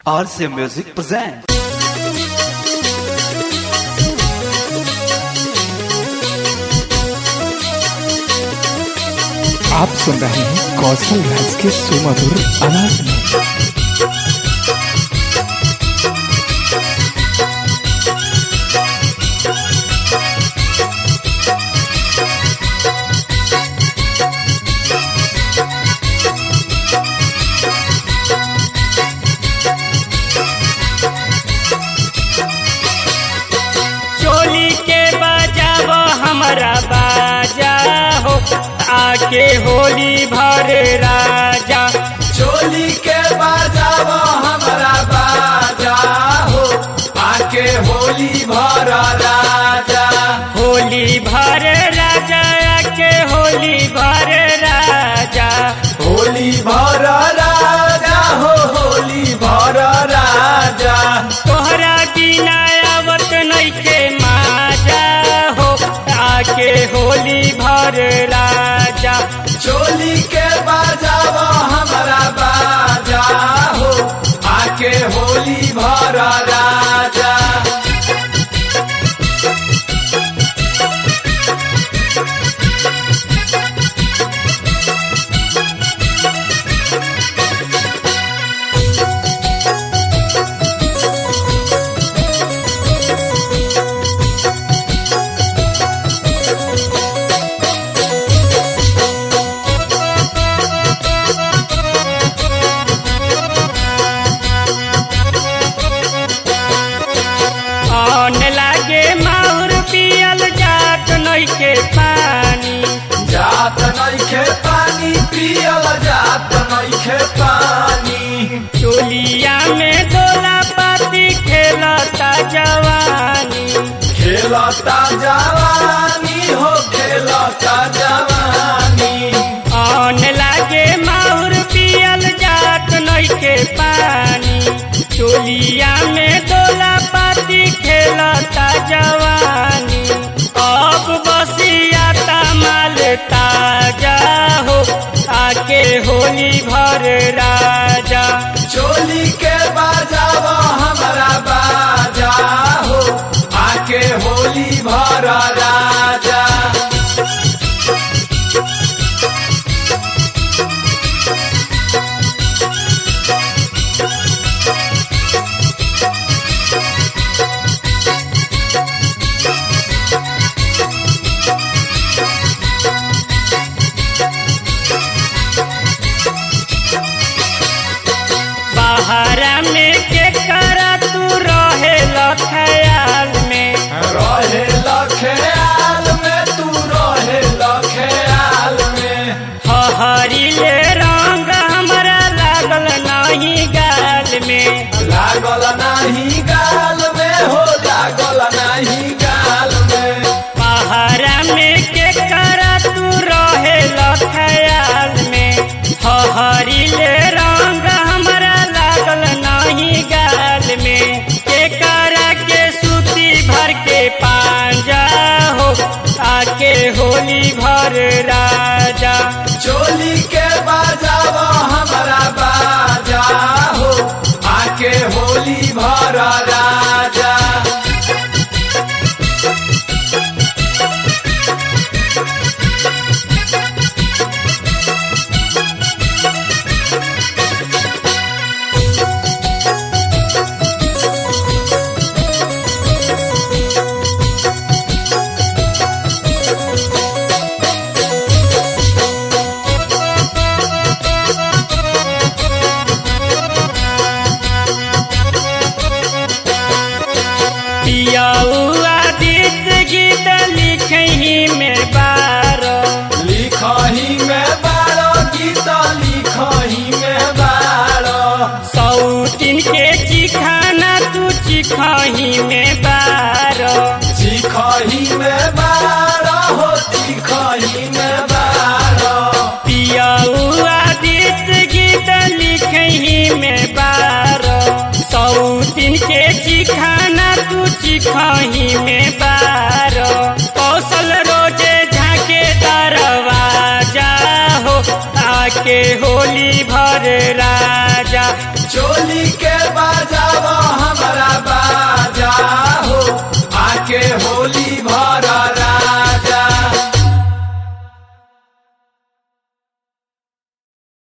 RC Music presents. आप सुन रहे हैं कौशल राज के सुमधुर आवाज में चोली के बजाव हमरा बाजा हो आके होली भर राजा चोली के बाजाव हमरा बाजा हो आके होली भर राजा होली भर राजा आके होली भर राजा होली भर राजा हो होली भर राजा तोहरा बिना आवत नइखे माजा हो आके होली भर राजा चोली के बाजाव हमरा बाजा हो आके होली भर राजा आन लागे माहुर पियल जात नइखे पानी जात नइखे पानी पियल जात नइखे पानी चोलिया में दोला पाती खेलता जवानी खेलता जवानी हो खेलता जवानी आन लागे माहुर पियल जात नइखे पानी चोलिया में दोला पाती खेलता जवानी अब बसियाता माल ताजा हो आके होली भर राजा चोली के बाजाव हमरा बाजा हो आके होली भर राजा बहारा में के करा तू रहे ख्याल में रहे लखेयाल में तू रहे लखेयाल में हरी ले रंग हमरा लागल नहीं गाल में लागल नाही गाल में हो लागल नाही गाल में पहाड़ा में के करा तू रहे ख्याल में हरी ले रंग हमरा लागल नहीं गाल में के करा के सूती भर के पांजा हो आके होली भर राजा चोली के बाजाव हमरा बाजा हो आके होली भर राजा पियाउआ गीत गीत लिखही में बारो लिखही में बारो गीत लिखही में बारो सौतिन के चिखाना तू चिखही में बारो चिखही में बारो हो चिखही में बारो पियाउआ गीत गीत लिखही में बारो सौतिन के चिखाना तू चिखही में बारो कौशल रोजे झाके दरवाजा हो आ के होली भर राजा चोली के बाद